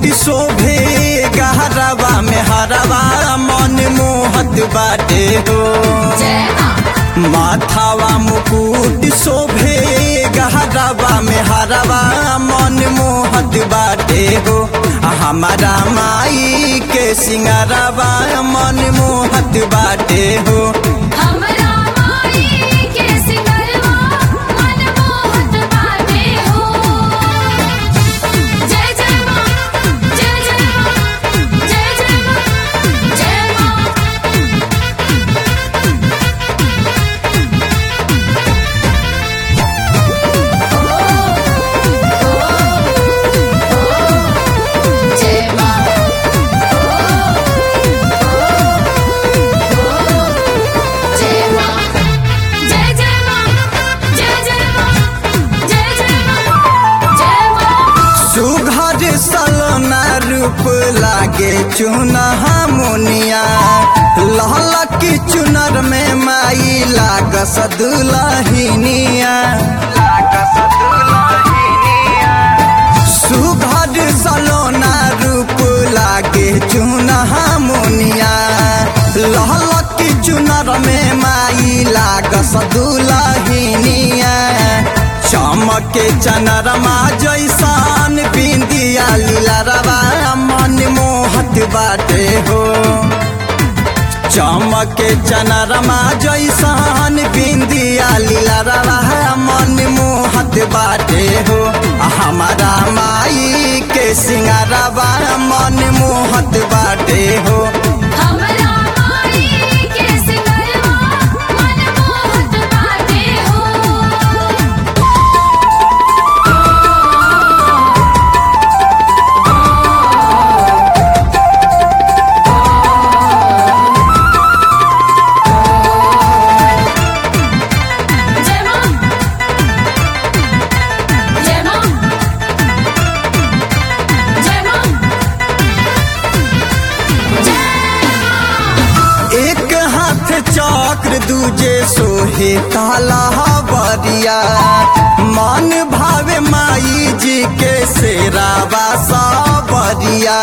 शोभे गहरवा में हरवा मन मोहत बाटे हो जय माँ माथावा मुकुट शोभे गहरवा में हरवा मन मोहत बाटे हो आ हमारा माई के सिंगरवा मन मोहत बाटे हो हमरा माई के सिंगरवा मन मोहत बाटे हो जय जय माँ जय जय माँ जय जय माँ जय माँ जय माँ जय माँ जय जय माँ जय जय माँ जय जय माँ जय माँ सुघर सलोना रूप लागे चुनहा मुनिया लहलक चुनर में माई लाग सदुलहिनिया सुघर सलोना रूप लागे चुनहा मुनिया लहलक चुनर में माई लाग सदुलहिनिया चमके चनरमा जैसान बिंदिया लीला मन मोहत बाटे हो चमके चनरमा जैसान बिंदिया लीला मन मोहत बाटे हो आ हमारा माई के सिंगारवा मन मोहत बाटे हो हमरा माई के सिंगरवा मन मोहत बाटे हो जय माँ जय माँ जय माँ जय माँ एक हाथ चक्र दूजे सोहे काला बरिया मन भावे माई जी के शेरावा सावरिया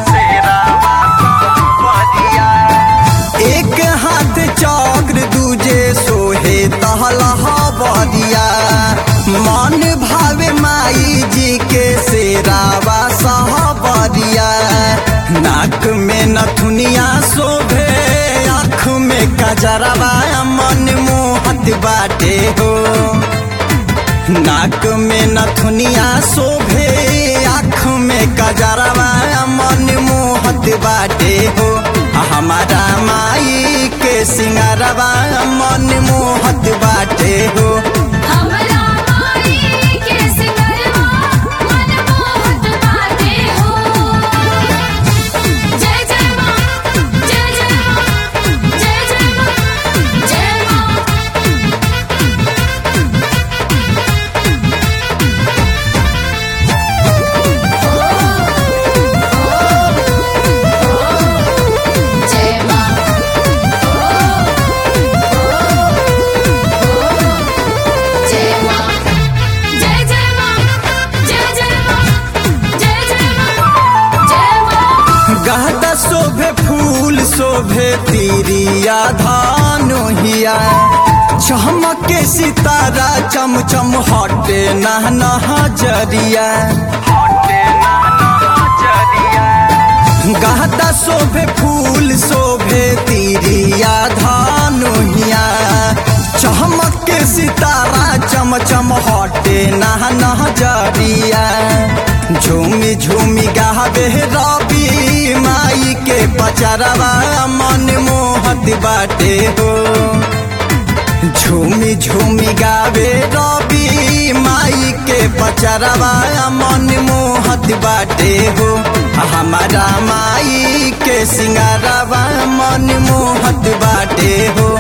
एक हाथ चक्र दूजे सोहे तहला बरिया मन भावे माई जी के शेरावा सावरिया नाक में नथुनिया शोभे आँख में कजरवा मन मोहत बाटे हो नाक में नथुनिया शोभे आँख में कजरवा मन मोहत बाटे हो आ हमारा माई के सिंगारवा मन मोहत बाटे हो हमरा माई के सिंगरवा मन मोहत बाटे हो जय जय माँ जय जय माँ जय जय माँ जय माँ जय माँ जय माँ जय जय माँ जय जय माँ जय जय माँ जय माँ गहदा शोभे फूल शोभे तीरिया धानुहिया चमके सितारा चम चम हटे नह नजरिया गहदा शोभे फूल शोभे तीरिया धानुहिया चमक के सितारा चम चम हटे नह नजरिया झूमी झूमी गावे रवि माई के पचरवा मन मोहत बाटे हो झूमी झूमी गावे रवि माई के पचरवा मन मोहत बाटे हो हमारा माई के सिंगारवा मन मोहत बाटे हो